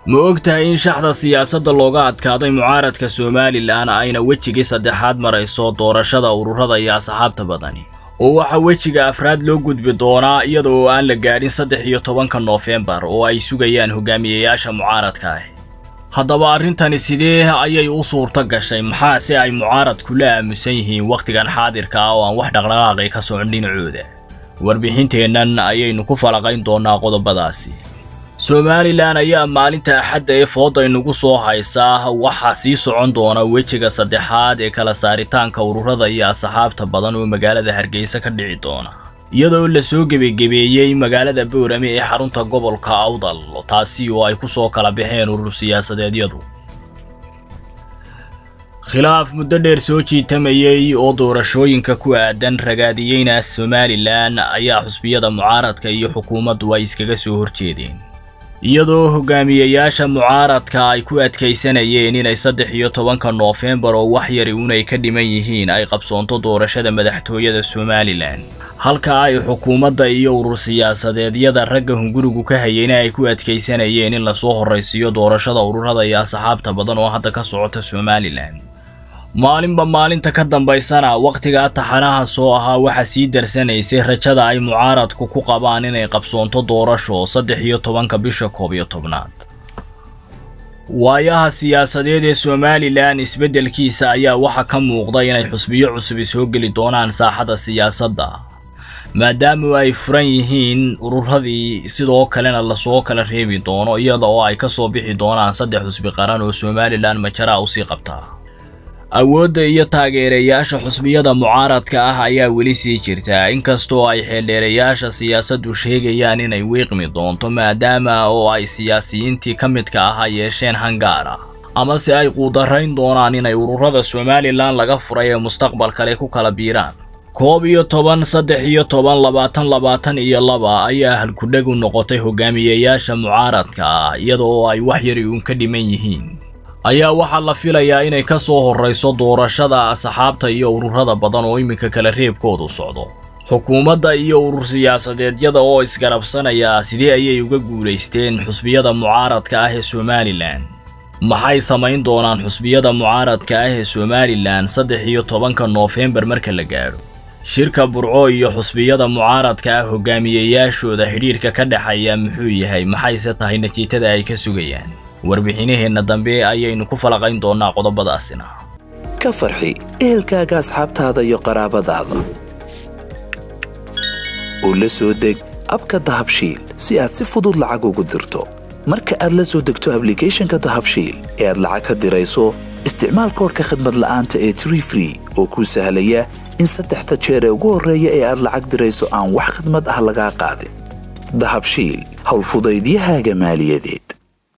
ma og tahay in shaxda siyaasadda looga adkaaday mucaaradka somalilan ayna wejigii saddexaad marayso doorashada ururada iyo asxaabta badani oo waxaa wejiga afraad loo gudbi doonaa iyada oo aan la gaadhin saddex iyo tobanka noofembar oo ay sugayaan hogaamiyayaasha mucaaradka ah haddaba arrintani sidee ayay u suurto gashay maxaase ay mucaaradku la aamusan yihiin wakhtigan xaadirka ah oo aan wax dhaqdhaqaaqi ka socon dhinacooda warbixinteennan ayaynu ku falaqayn doonaa qodobadaasi somalilan ayaa maalinta axadda ee fooda inugu soo haysaa waxaa sii socon doona wejiga saddexaad ee kala saaritaanka ururada iyo asxaabta badan oo magaalada hargeysa ka dhici doona iyadoo lasoo gebagebeeyey magaalada boorame ee xarunta gobolka awdal taasi oo ay ku soo kala baxeen urur siyaasadeedyadu khilaaf muddo dheer soo jiitamayey oo doorashooyinka ku aadan ragaadiyeyna somalilan ayaa xusbiyada mucaaradka iyo xukuumaddu ay iskaga soo horjeedeen iyadoo hogaamiyayaasha mucaaradka ay ku adkaysanayeen inay saddex iyo tobanka noofembar oo wax yari unay ka dhiman yihiin ay qabsoonto doorashada madaxtooyada somalilan halka ay xukuumadda iyo urur siyaasadeedyada ragga hungurigu ka hayeyna ay ku adkaysanayeen in lasoo horraysiiyo doorashada ururada iyo asxaabta badan oo hadda ka socota somalilan maalinba maalinta ka dambaysana wakhtigaa taxanaha soo ahaa waxaa sii darsanaysay rajada ay mucaaradku ku qabaan inay qabsoonto doorasho saddex iyo tobanka bisha koob iyo tobnaad waayaha siyaasadeed ee somalilan isbeddelkiisa ayaa waxaa ka muuqda inay xusbiyo cusubi soo geli doonaan saaxada siyaasadda maadaama ay furan yihiin ururadii sidoo kalena lasoo kala reebi doono iyada oo ay ka soo bixi doonaan saddex xusbi qaran oo somalilan majaraa usii qabtaa awoodda iyo taageerayaasha xusbiyada mucaaradka ah ayaa weli sii jirtaa inkastoo ay xeeldheerayaasha siyaasaddu sheegayaan inay wiiqmi doonto maadaama oo ay siyaasiyiintii ka midka ahaa yeesheen hangaara amase ay quudarayn doonaan inay ururada somalilan laga furay ee mustaqbal kale ku kala biiraan koob iyo toban saddex iyo toban labaatan labaatan iyo laba ayaa halkudheg u noqotay hogaamiyayaasha mucaaradka ah iyada oo ay wax yari uun ka dhiman yihiin ayaa waxaa la filayaa inay ka soo horrayso doorashada asxaabta iyo ururada badan oo iminka kala reebkoodu socdo xukuumadda iyo urur siyaasadeedyada oo isgarabsanaya sidee ayay uga guulaysteen xusbiyada mucaaradka ah ee somalilan maxay samayn doonaan xusbiyada mucaaradka ah ee somalilan saddex iyo tobanka noofembar marka la gaadho shirka burco iyo xusbiyada mucaaradka ah hogaamiyayaashooda xidhiidhka ka dhexeeya muxuu yahay maxayse tahay natiijada ay ka sugayaan warbixinaheenna dambe ayaynu ku falaqayn doonaa qodobadaasina ka farxi ehelkaaga asxaabtaada iyo qaraabadaada oo la soo deg abka dahabshiil si aad si fudud lacag ugu dirto marka aad la soo degto ablicathonka dahabshiil ee aad lacag ka dirayso isticmaal koorka khadmad la'aanta ee tree free oo kuu sahlaya in saddexda jeer ee ugu horreeya ee aad lacag dirayso aan wax khadmad ah lagaa qaadin dahabshiil howlfudaydiyahaaga maaliyadeed